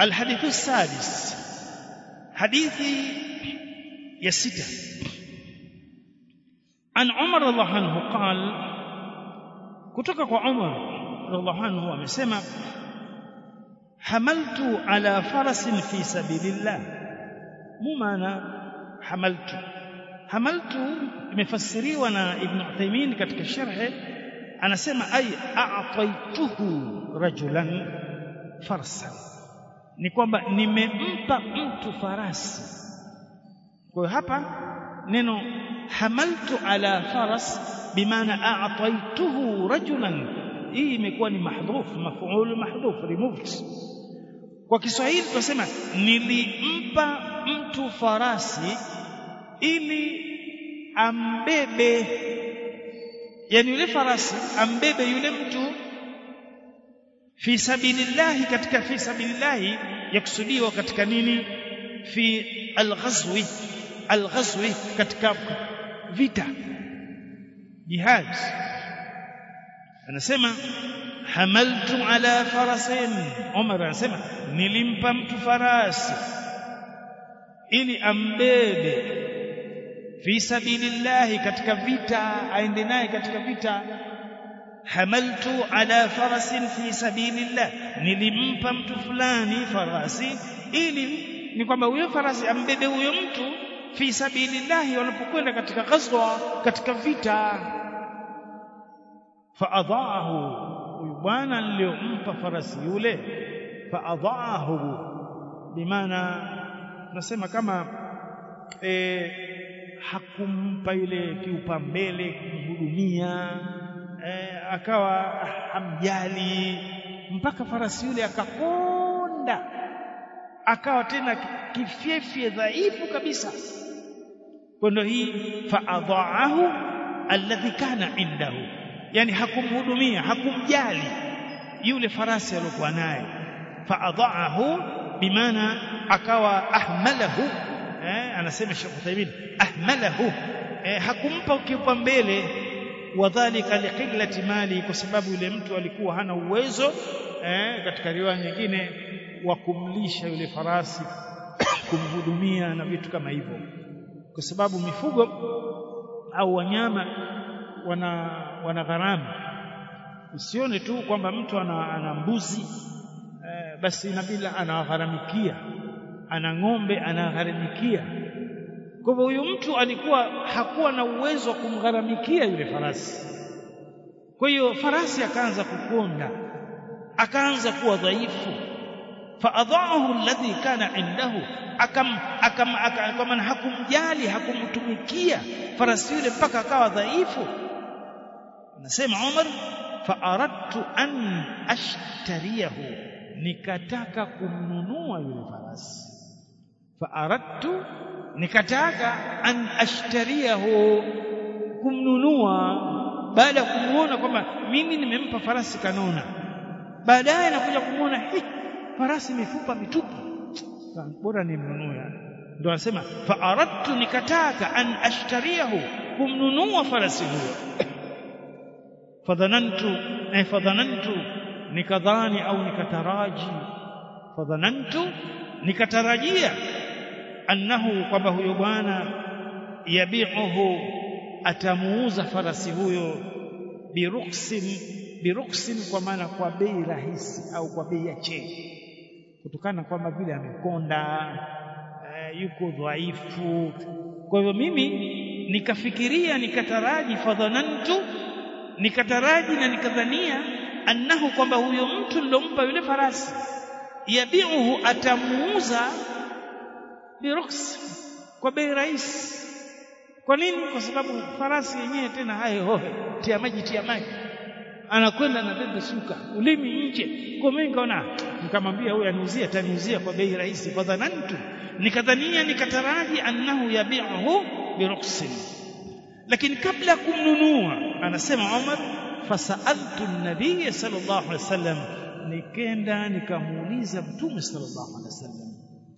الحديث السادس حديث يسته عن عمر رضي الله عنه قال kutoka kwa Umar radhiallahu anhu amesema hamaltu ala farasin fi sabilillah mu maana hamaltu hamaltu imefasiriwa na Ibn Uthaymeen katika sharhe anasema ay a'taytuhu rajulan farsan ni kwamba nimempa mtu farasi kwa hapa neno hamaltu ala faras bimaana a'taytuhu rajulan hii imekuwa ni mahdhuf maf'ul mahdhuf removed kwa Kiswahili tunasema nilimpa mtu farasi ili ambebe yani yule farasi ambebe yule mtu fi sabilillahi katika fi sabilillahi yakusudiwa katika nini fi alghazwi alghazwi katika vita jihad anasema hamaltu ala farasin Umar anasema nilimpa mtu farasi ili ambebe fi sabilillahi katika vita aende naye katika vita hamaltu ala farasin fi sabilillah nilimpa mtu fulani farasi ili ni kwamba huyo farasi ambebe huyo mtu fi sabilillah wanapokwenda katika ghazwa katika vita faadhaahu huyu bwana niliyompa farasi yule faadhaahu bimaana nasema kama e, hakumpa ile kiupambele kumhudumia e, akawa hamjali mpaka farasi yule akakonda akawa tena kifyefye dhaifu kabisa kwa ndo hii faadhaahu alladhi kana indahu yani hakumhudumia hakumjali yule farasi aliyokuwa naye faadhaahu bimaana akawa ahmalahu eh, anasema Sheikh Uthaymeen ahmalahu eh, hakumpa kipaumbele wadhalika liqillati mali kwa sababu yule mtu alikuwa hana uwezo eh, katika riwaya nyingine wa kumlisha yule farasi kumhudumia na vitu kama hivyo kwa sababu mifugo au wanyama wana wana gharama usione tu kwamba mtu ana, ana mbuzi eh, basi inabidi anagharamikia ana ng'ombe anagharamikia kwa hivyo huyu mtu alikuwa hakuwa na uwezo wa kumgharamikia yule farasi kwa hiyo farasi akaanza kukonda akaanza kuwa dhaifu faadhaahu alladhi kana indahu akam akam akam hakumjali hakumtumikia farasi yule mpaka akawa dhaifu anasema Umar faaradtu an ashtariyahu nikataka kumnunua yule farasi faaradtu nikataka an ashtariyahu kumnunua baada ya kumuona kwamba mimi nimempa farasi kanona baadaye nakuja kumuona hii farasi mifupa mitupu bora nimnunue ndio anasema faaradtu nikataka an ashtariyahu kumnunua farasi huyo fadhanantu na fadhanantu nikadhani au nikataraji fadhanantu nikatarajia annahu kwamba huyo bwana yabiuhu atamuuza farasi huyo biruksin biruksin kwa maana kwa bei rahisi au kwa bei ya chini kutokana kwamba vile amekonda e, yuko dhaifu kwa hivyo mimi nikafikiria nikataraji fadhanantu nikataraji na nikadhania annahu kwamba huyo mtu nilompa yule farasi yabiuhu atamuuza biruks kwa bei rahisi kwa nini kwa sababu farasi yenyewe tena hayo hohe tia maji tia maji anakwenda na bebe suka ulimi nje kwa mimi nikaona nikamwambia huyu aniuzia ataniuzia kwa bei rahisi kwa dhanantu nikadhania nikataraji annahu yabiuhu biruksin lakini kabla kumnunua anasema Umar fasaltu an-nabiy sallallahu alaihi wasallam nikenda nikamuuliza mtume sallallahu alaihi wasallam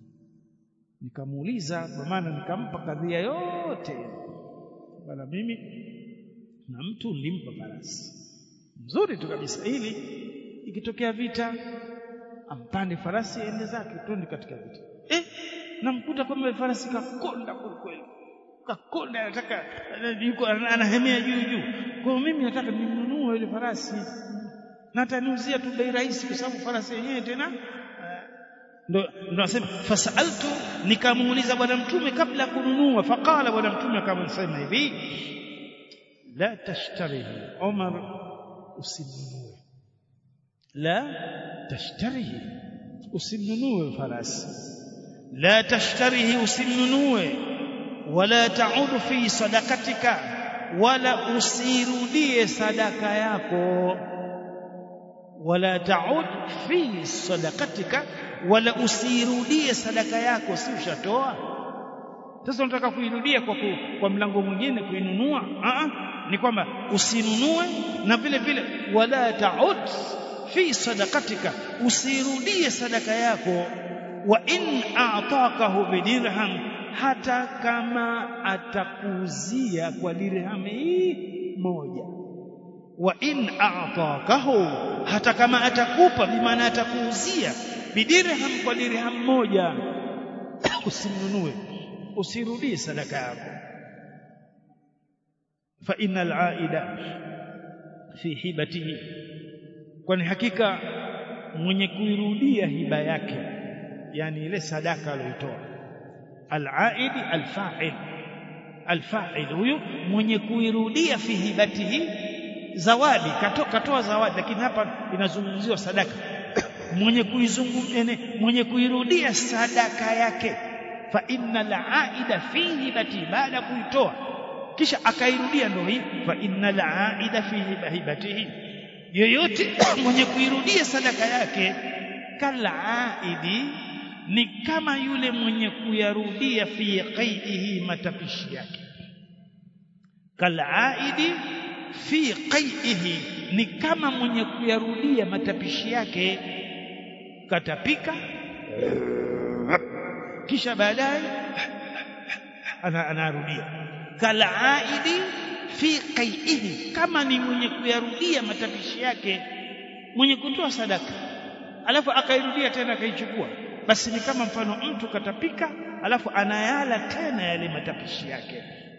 nikamuuliza kwa maana nikampa kadhia yote bana mimi na mtu nilimpa farasi mzuri tu kabisa ili ikitokea vita ampande farasi aende zake twende katika vita eh namkuta kwamba farasi kakonda kweli kakonda anataka yuko anahemea juu juu kwa mimi nataka ninunue ile farasi na ataniuzia tu bei rahisi kwa sababu farasi yenyewe tena ndo ndo nasema fasaltu nikamuuliza bwana mtume kabla ya kununua faqala bwana mtume akamsema hivi la tashtarihi Umar usinunue la tashtarihi usinunue farasi la tashtarihi usinunue wala ta'ud fi sadakatika wala usirudie sadaka yako wala ta'ud fi sadakatika wala usirudie sadaka yako si ushatoa sasa unataka kuirudia kwa ku, kwa mlango mwingine kuinunua a ni kwamba usinunue na vile vile wala ta'ud fi sadakatika usirudie sadaka yako wa in a'takahu bidirham hata kama atakuuzia kwa dirham hii moja wa in a'takahu hata kama atakupa bimaana atakuuzia bidirham kwa dirham moja usimnunue usirudie sadaka yako fa innal aida fi hibatihi kwani hakika mwenye kuirudia hiba yake yani ile sadaka aliyoitoa al-aidi al-fa'il al-fa'il huyu mwenye kuirudia fi hibatihi zawadi katoa katoa zawadi lakini hapa inazungumziwa sadaka mwenye kuizungumza mwenye kuirudia sadaka yake fa innal aida fi hibati baada kuitoa kisha akairudia ndio hii fa innal aida fi hibatihi yoyote mwenye kuirudia sadaka yake kalaidi ni kama yule mwenye kuyarudia fi qaidihi matapishi yake kalaidi fi qaidihi ni kama mwenye kuyarudia matapishi yake katapika kisha baadaye anarudia kalaidi fi qaidihi kama ni mwenye kuyarudia matapishi yake mwenye kutoa sadaka alafu akairudia tena akaichukua basi ni kama mfano mtu katapika alafu anayala tena yale matapishi yake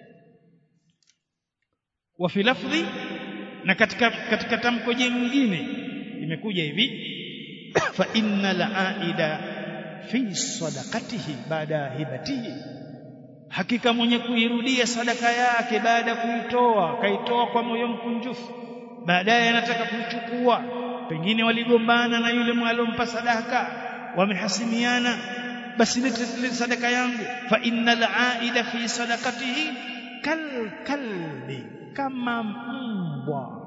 wa fi lafdhi na katika katika tamko jingine imekuja hivi fa innal aida fi sadaqatihi baada hibatihi hakika mwenye kuirudia sadaka yake baada ya kuitoa kaitoa kwa moyo mkunjufu baadaye anataka kuichukua pengine waligombana na yule mwalompa sadaka wamehasimiana basi lete sadaka yangu fa innal aida fi sadaqatihi kal kalbi kama mbwa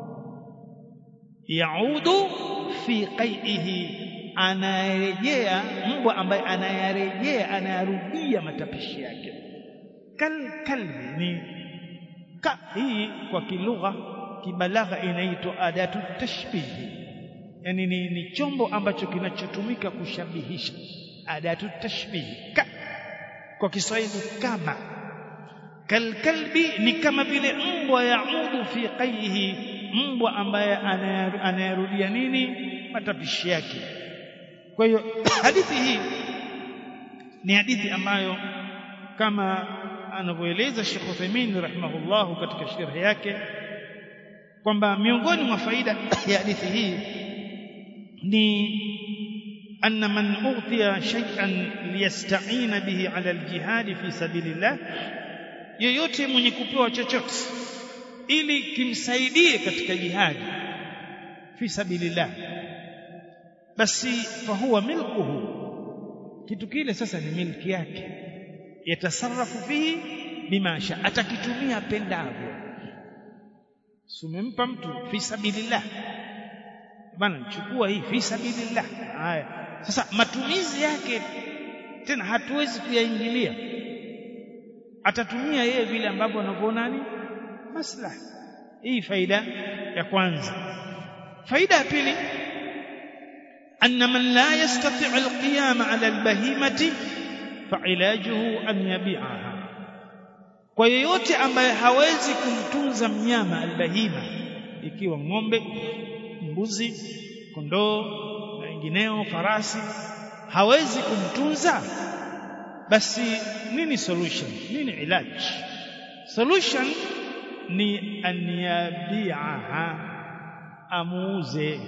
yaudu fi qaihi anarejea mbwa ambaye anayarejea anayarudia matapishi yake kal kalbi ni ka hii kwa kilugha kibalagha inaitwa adatu tashbihi yani ni, ni chombo ambacho kinachotumika kushabihisha adatu tashbihi ka kwa Kiswahili kama kalkalbi ni kama vile mbwa yaudu fi qaihi mbwa ambaye anayarudia nini matapishi yake kwa hiyo hadithi hii ni hadithi ambayo kama anavyoeleza Sheikh Uthaymeen rahimahullahu katika sharhi yake kwamba miongoni mwa faida ya hadithi hii ni anna man utiya shay'an liyasta'ina bihi 'ala al-jihad fi sabilillah yoyote mwenye kupewa chochote ili kimsaidie katika jihadi fi sabilillah basi fahuwa milkuhu kitu kile sasa ni milki yake yatasarrafu fihi bima sha atakitumia pendavyo sumempa mtu fi sabilillah bana chukua hii fi sabilillah haya sasa matumizi yake tena hatuwezi kuyaingilia atatumia yeye vile ambavyo anavyoona ni maslaha hii faida ya kwanza faida ya pili أن من لا يستطيع القيام على البهيمة فعلاجه أن يبيعها kwa yeyote ambaye hawezi kumtunza mnyama albahima ikiwa ng'ombe mbuzi kondoo na wengineo farasi hawezi kumtunza basi nini solution nini ilaji solution ni anyabiaha amuuze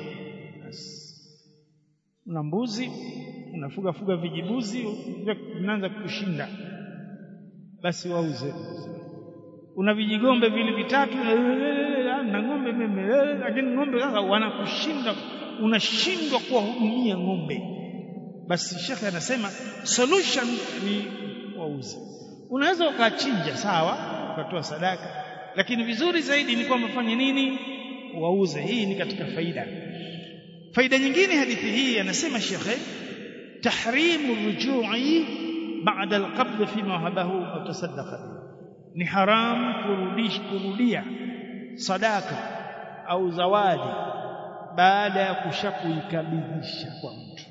una mbuzi unafuga fuga vijibuzi vinaanza kushinda basi wauze una vijigombe vile vitatu na ng'ombe meme lakini ng'ombe sasa wanakushinda unashindwa kuwahudumia ng'ombe basi shekhe anasema solution ni wauze unaweza ukachinja sawa ukatoa sadaka lakini vizuri zaidi ni kwamba fanye nini wauze hii ni katika faida faida nyingine hadithi hii anasema shekhe tahrimu rujui baada alqabd fima wahabahu au tasaddaqa bihi ni haram kurudish kurudia sadaka au zawadi baada ya kushakuikabidhisha kwa mtu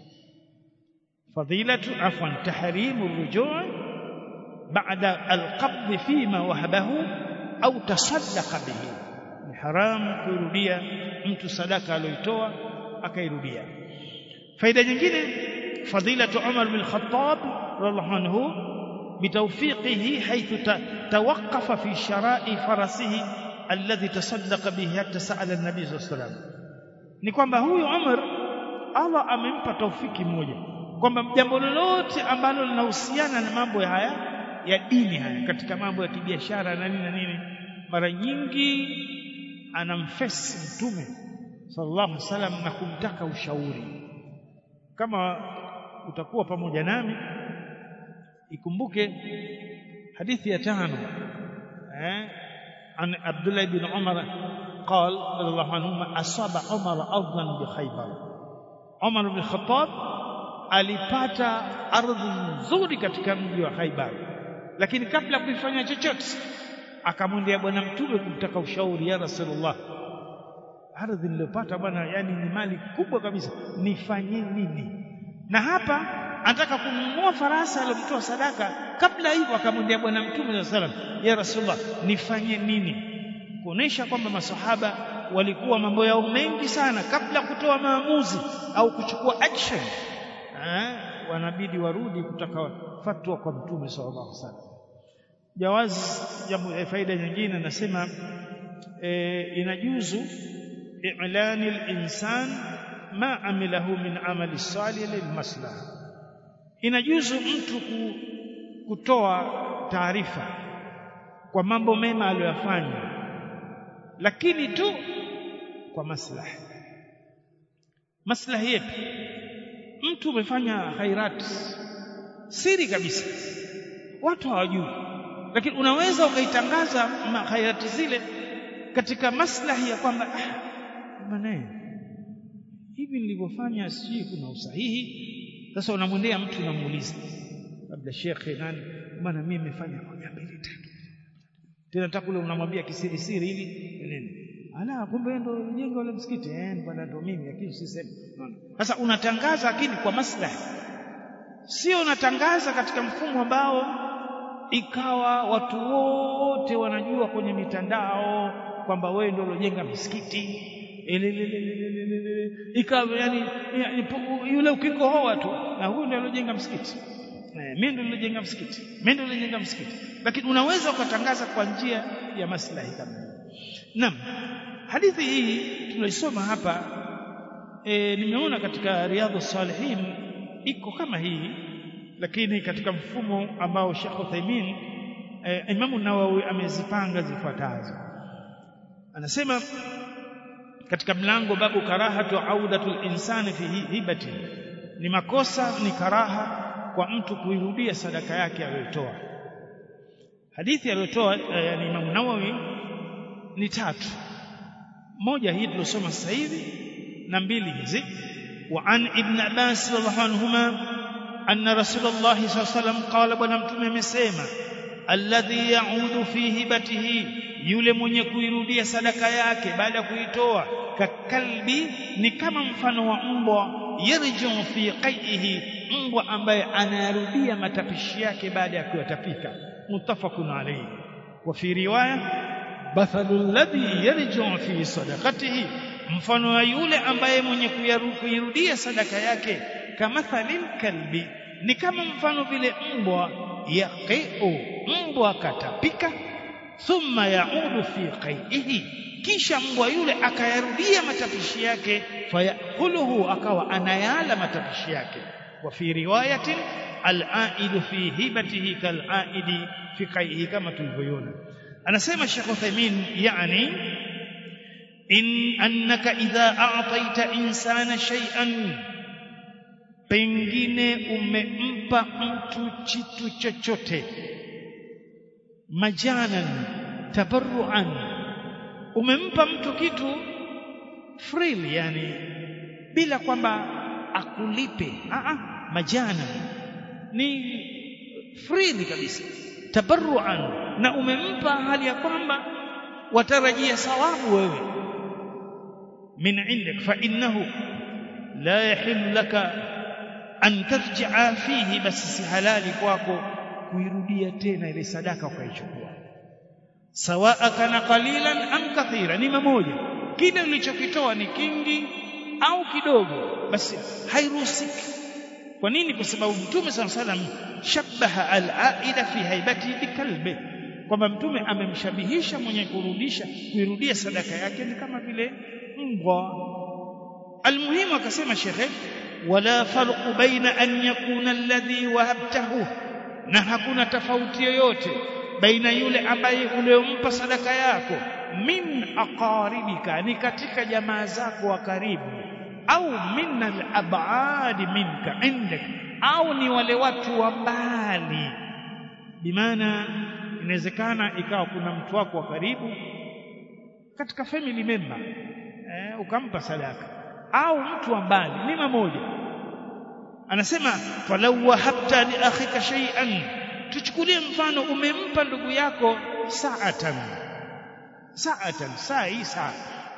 fadilatu afwan tahrimu rujuu baada alqabd fima wahabahu au tasaddaqa bihi ni haram kurudia mtu sadaka aliyoitoa akairudia faida nyingine fadilatu Umar bin Khattab radhiallahu anhu بتوفيقه حيث توقف في شراء فرسه الذي تصدق به حتى سأل النبي صلى الله عليه وسلم ni kwamba huyu Umar Allah amempa taufiki moja kwamba jambo lolote ambalo linahusiana na mambo haya ya dini haya katika mambo ya kibiashara na nini na nini mara nyingi anamfesi mtume sallallahu alaihi wasallam na kumtaka ushauri kama utakuwa pamoja nami ikumbuke hadithi ya tano eh an Abdullah ibn Umar قال رضي الله عنهما أصاب عمر أرضا بخيبر عمر بن الخطاب alipata ardhi nzuri katika mji wa Khaibar lakini kabla kuifanya chochote akamwendea bwana mtume kumtaka ushauri ya Rasulullah ardhi niliyopata bwana yani ni mali kubwa kabisa nifanye nini na hapa anataka kununua farasi aliyomtoa sadaka kabla hivyo akamwendea bwana mtume sallallahu alaihi wasallam ya rasulullah nifanye nini kuonesha kwamba masahaba walikuwa mambo yao mengi sana kabla kutoa maamuzi au kuchukua action eh wanabidi warudi kutaka fatwa kwa mtume sallallahu alaihi wasallam jawazi jambo faida nyingine nasema e, inajuzu i'lani al-insan ma amilahu min amali salih lilmaslaha inajuzu mtu kutoa taarifa kwa mambo mema aliyoyafanya lakini tu kwa maslahi maslahi yepi mtu umefanya khairat siri kabisa watu hawajui lakini unaweza ukaitangaza khairati zile katika maslahi ya kwamba ah bwana hivi nilivyofanya sijui kuna usahihi sasa unamwendea mtu unamuuliza labda shekhe nani bwana mimi nimefanya moja mbili tatu tena nataka ule unamwambia kisiri siri hivi nini ala kumbe ndo jengo la msikiti eh bwana ndo mimi lakini usiseme sasa unatangaza lakini kwa maslahi sio unatangaza katika mfumo ambao ikawa watu wote wanajua kwenye mitandao kwamba wewe ndio uliojenga misikiti ikawa yani, yule ukikohoa tu na huyu ndio aliojenga msikiti mimi ndio niliojenga msikiti mimi ndio niliojenga msikiti lakini unaweza ukatangaza kwa njia ya maslahi kama naam hadithi hii tunaisoma hapa e, nimeona katika riadhus salihin iko kama hii lakini katika mfumo ambao Sheikh Uthaymeen e, Imam Nawawi amezipanga zifuatazo anasema katika mlango babu karahatu audatul insani fi hibati ni makosa ni karaha kwa mtu kuirudia sadaka yake aliyotoa hadithi aliyotoa yani Imam Nawawi ni tatu moja hii tulosoma sasa hivi na mbili hizi wa an ibn Abbas radhiallahu anhuma anna Rasulullah sallallahu alaihi wasallam qala bwana mtume amesema alladhi yaudu fi hibatihi yule mwenye kuirudia sadaka yake baada ya kuitoa kakalbi ni kama mfano wa mbwa yarju fi qaihi mbwa ambaye anarudia matapishi yake baada ya kuyatapika muttafaqun alayhi wa fi riwaya bathalu alladhi yarju fi sadaqatihi mfano wa yule ambaye mwenye kuirudia sadaka yake kamathalil kalbi ni kama mfano vile mbwa yaqiu mbwa katapika thumma yaudu fi qaihi kisha mbwa yule akayarudia matapishi yake fayakuluhu akawa anayala matapishi yake wa fi riwayatin al-aidu fi hibatihi kal-aidi fi qaihi kama tulivyoona anasema Sheikh Uthaymeen yani in annaka idha a'taita insana shay'an pengine umempa mtu kitu chochote majanan tabarruan umempa mtu kitu freely yani bila kwamba akulipe a a majana ni freely kabisa tabarruan na umempa hali ya kwamba watarajia sawabu wewe min indik fa innahu la yahillu laka an tarji'a fihi basi si halali kwako kuirudia tena ile sadaka ukaichukua sawaa kana qalilan am kathira ni mamoja kile ulichokitoa ni kingi au kidogo basi hairuhusiki kwa nini kwa sababu mtume sala salam shabaha al-aida fi haibati bikalbi kwamba mtume amemshabihisha mwenye kurudisha kuirudia sadaka yake ni kama vile mbwa almuhimu akasema shekhe wala farqu baina an yakuna alladhi wahabtahu na hakuna tofauti yoyote baina yule ambaye uliompa sadaka yako min aqaribika ni katika jamaa zako wa karibu au min al-ab'ad minka indak au ni wale watu wa mbali bimaana inawezekana ikawa kuna mtu wako wa karibu katika family member eh, ukampa sadaka au mtu wa mbali ni mamoja anasema falau wahabta li akhika shay'an tuchukulie mfano umempa ndugu yako sa'atan sa'atan saa hii saa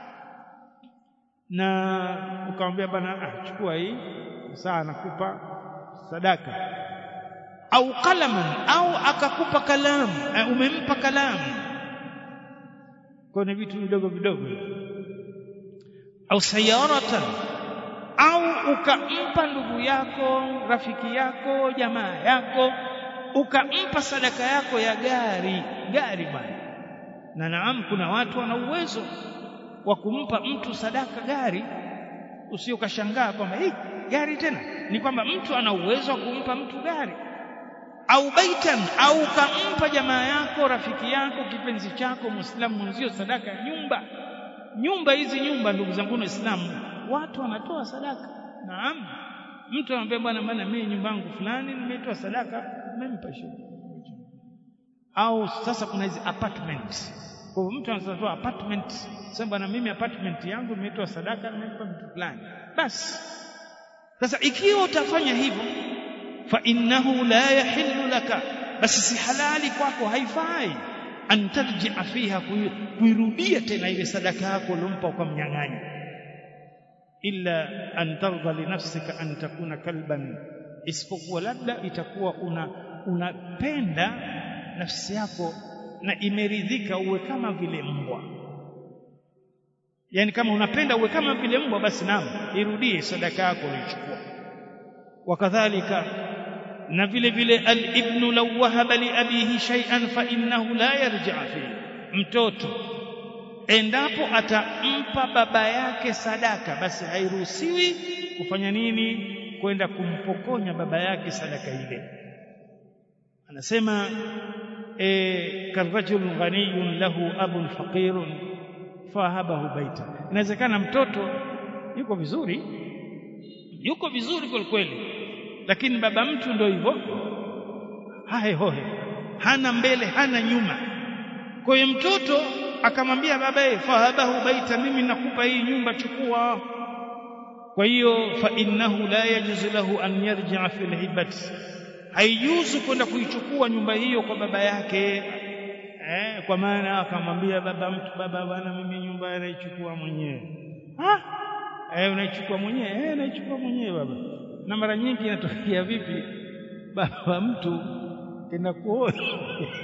na ukamwambia bana ah, chukua hii saa nakupa sadaka au qalaman au akakupa kalamu eh, umempa kalamu kwa ni vitu vidogo vidogo au sayaratan au ukampa ndugu yako rafiki yako jamaa yako ukampa sadaka yako ya gari gari bwana na naam kuna watu wana uwezo wa kumpa mtu sadaka gari usiokashangaa kwamba hii gari tena ni kwamba mtu ana uwezo wa kumpa mtu gari au baitan au kampa jamaa yako rafiki yako kipenzi chako muislamu mwenzio sadaka ya nyumba nyumba hizi nyumba ndugu zangu waislamu watu wanatoa sadaka naam mtu anamwambia bwana bwana mimi nyumba yangu fulani nimetoa sadaka nimempa shilingi au sasa kuna hizi apartment kwa hivyo mtu anatoa apartment sasa bwana mimi apartment yangu nimetoa sadaka nimempa mtu fulani basi sasa ikiwa utafanya hivyo fa innahu la yahillu laka basi si halali kwako haifai an tarji'a fiha kuirudia tena ile sadaka yako uliompa ukamnyang'anya illa an tardha li nafsika an takuna kalban isipokuwa labda itakuwa una unapenda nafsi yako na imeridhika uwe kama vile mbwa yani kama unapenda uwe kama vile mbwa basi naam irudie sadaka yako ulichukua wakadhalika na vile vile al-ibnu law wahaba li abihi shay'an fa innahu la yarji'a fi mtoto endapo atampa baba yake sadaka basi hairuhusiwi kufanya nini kwenda kumpokonya baba yake sadaka ile anasema e, karajul ghaniyun lahu abun faqirun fahabahu baita inawezekana mtoto yuko vizuri yuko vizuri kweli kweli lakini baba mtu ndio hivyo hahe hohe hana mbele hana nyuma kwa hiyo mtoto akamwambia babaye fahabahu baita mimi nakupa hii nyumba chukua kwa hiyo fa innahu la yajuzu lahu an yarji'a fil hibati haijuzu kwenda kuichukua nyumba hiyo kwa baba yake eh, kwa maana akamwambia baba mtu baba bwana mimi nyumba naichukua mwenyewe ah eh unaichukua mwenyewe eh naichukua mwenyewe baba na mara nyingi inatokea vipi baba mtu kenda kuoa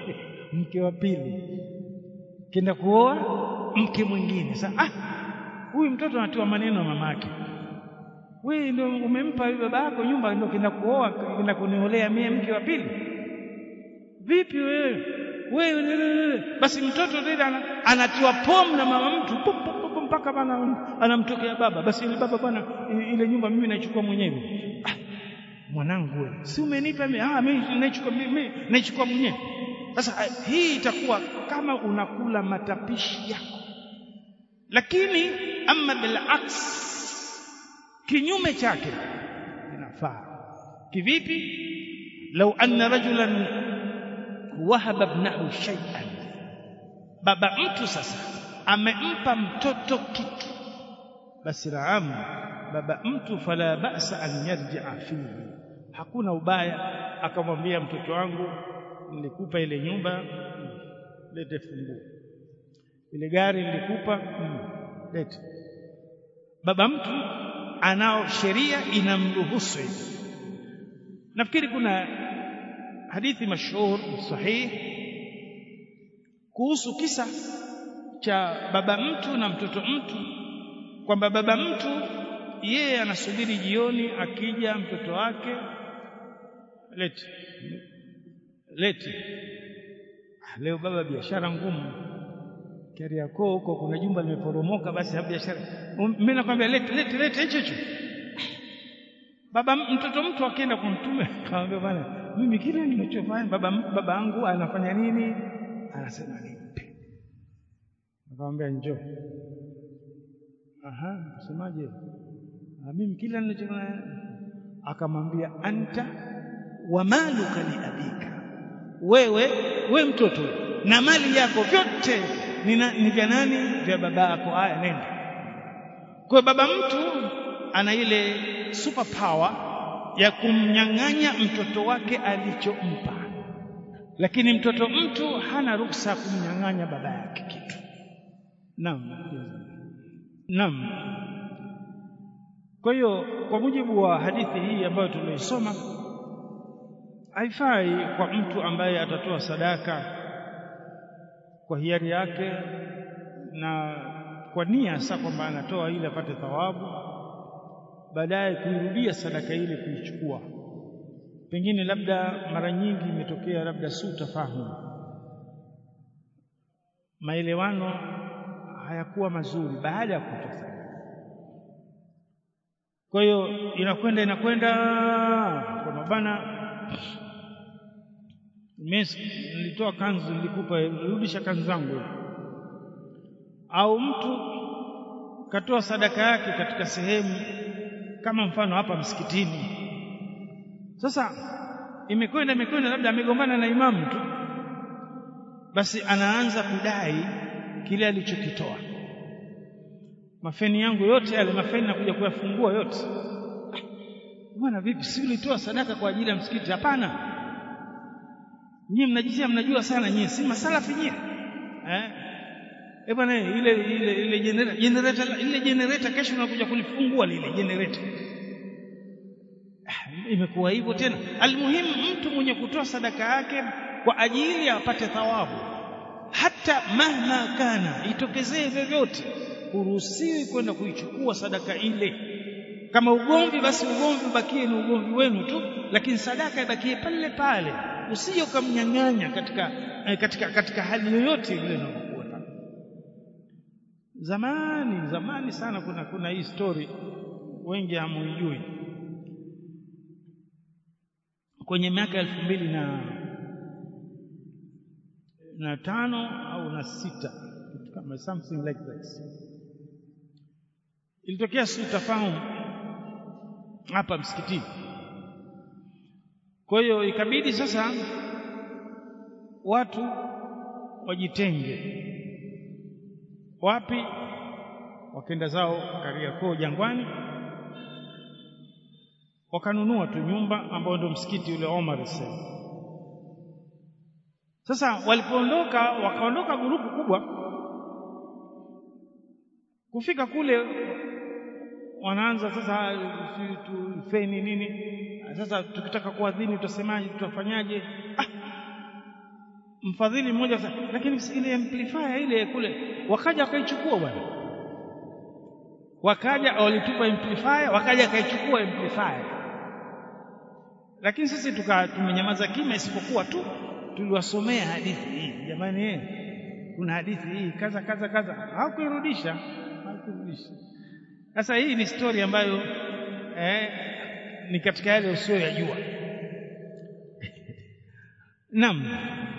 mke wa pili kenda kuoa mke mwingine sasa ah huyu mtoto anatiwa maneno mama yake wewe ndio umempa baba yako nyumba ndio kenda kuoa kenda kuniolea mie mke wa pili vipi wewe wewe basi mtoto tena anatiwa pomu na mama mtu pum, pum, pum, mpaka bana anamtokea baba basi ile baba bwana ile nyumba mimi naichukua mwenyewe ah, mwanangu wewe si umenipa mimi ah mimi naichukua mimi naichukua mwenyewe sasa hii itakuwa kama unakula matapishi yako lakini ama bilaks kinyume chake inafaa kivipi lau anna rajulan wahaba ibnahu shay'an baba mtu sasa amempa mtoto kitu basi raamu baba mtu fala ba'sa an yarji'a fihi hakuna ubaya akamwambia mtoto wangu nilikupa ile nyumba lete funguo ile gari nilikupa lete baba mtu anao sheria inamruhusu hivi nafikiri kuna hadithi mashhur sahih kuhusu kisa cha baba mtu na mtoto mtu kwamba baba mtu yeye anasubiri jioni akija mtoto wake lete lete leo baba biashara ngumu Kariakoo huko kuna jumba limeporomoka basi hapo biashara mimi nakwambia lete lete lete hicho hicho baba mtoto mtu akienda kwa mtume akamwambia bwana mimi kile ninachofanya baba baba yangu anafanya nini anasema nimpe akamwambia njoo aha usemaje mimi kila ninachofanya akamwambia anta wa maluka li abika wewe we mtoto na mali yako vyote ni vya nani vya baba yako haya nenda kwa baba mtu ana ile super power ya kumnyang'anya mtoto wake alichompa lakini mtoto mtu hana ruksa kumnyang'anya baba yake kitu naam naam kwa hiyo kwa mujibu wa hadithi hii ambayo tumeisoma haifai kwa mtu ambaye atatoa sadaka kwa hiari yake na kwa nia hasa kwamba anatoa ili apate thawabu baadaye kuirudia sadaka ile kuichukua pengine labda mara nyingi imetokea labda si utafahamu maelewano hayakuwa mazuri baada ya kutoa sadaka kwa hiyo inakwenda inakwenda kwa mabana nilitoa kanzu nilikupa rudisha kanzu zangu au mtu katoa sadaka yake katika sehemu kama mfano hapa msikitini sasa imekwenda imekwenda labda amegombana na imamu tu basi anaanza kudai kile alichokitoa mafeni yangu yote yale mafeni nakuja kuyafungua yote bwana vipi si ulitoa sadaka kwa ajili ya msikiti hapana nyinyi mnajisia mnajua sana nyinyi si masalafi nyinyi eh eh bwana ile ile ile generator generator ile generator kesho unakuja kulifungua lile generator imekuwa hivyo tena almuhimu mtu mwenye kutoa sadaka yake kwa ajili apate thawabu hata mahma kana itokezee vyovyote huruhusiwi kwenda kuichukua sadaka ile kama ugomvi basi ugomvi ubakie ni ugomvi wenu tu lakini sadaka ibakie pale pale usije ukamnyang'anya katika, eh, katika katika hali yoyote ile inayokuwa zamani zamani sana kuna kuna hii story wengi hamuijui kwenye miaka elfu mbili na na tano au na sita kitu kama something like that ilitokea sitafahamu hapa msikitini kwa hiyo ikabidi sasa watu wajitenge wapi wakenda zao Kariakoo Jangwani wakanunua tu nyumba ambayo ndio msikiti ule Omar sasa sasa walipoondoka wakaondoka gurupu kubwa kufika kule wanaanza sasa tu feni nini sasa tukitaka kuadhini tutasemaje tutafanyaje ah, mfadhili mmoja sasa lakini ile amplifier ile kule wakaja wakaichukua bwana wakaja walitupa amplifier wakaja akaichukua amplifier lakini sisi tuka tumenyamaza kimya isipokuwa tu tuliwasomea hadithi hii jamani eh kuna hadithi hii kaza kaza kaza hawakuirudisha hawakuirudisha sasa hii ni story ambayo eh, ni katika yale usiyoyajua naam